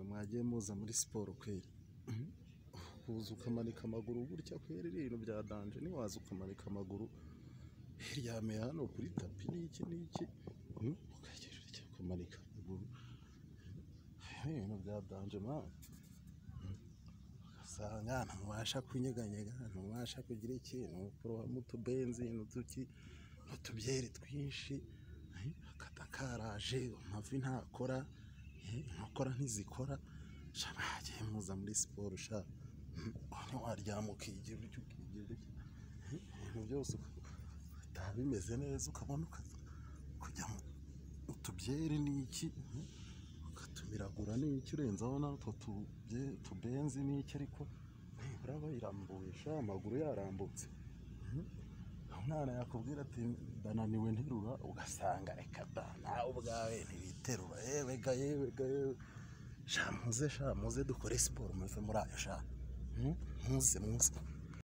mwagiye muza muri siporo kweri, kuza ukamanika amaguru gutya kweri ibintu bya danje, ntiwaza ukamanika amaguru uryame hano kuri tapi n'iki n'iki, ukagenda urya ukamanika amaguru, ibintu bya danje mani, ugasanga ntubasha kunyeganyega, ntubasha kugira ikintu, ukorohamo utubenzi n'uduki n'utubyeri twinshi, akada karaje amavi ntakora, inkokora ntizikora, sha mwagiye muza muri siporo sha, ntiwaryama ukigira utya ukigira utya, ibintu byose bitaha bimeze neza, ukabona kujya mu tubyeri n'iki, ukatumiragura n'iki, urenzaho n'utwo tubenzi n'iki, ariko nibura aba yirambuye sha, amaguru yarambutse, umwana yakubwira ati ndananiwe nterura, ugasanga reka da nawe ubwawe ntiwiterura, yewe ga yewe ga yewe, sha muze sha muze dukore siporo muve muri ayo sha, muze muze.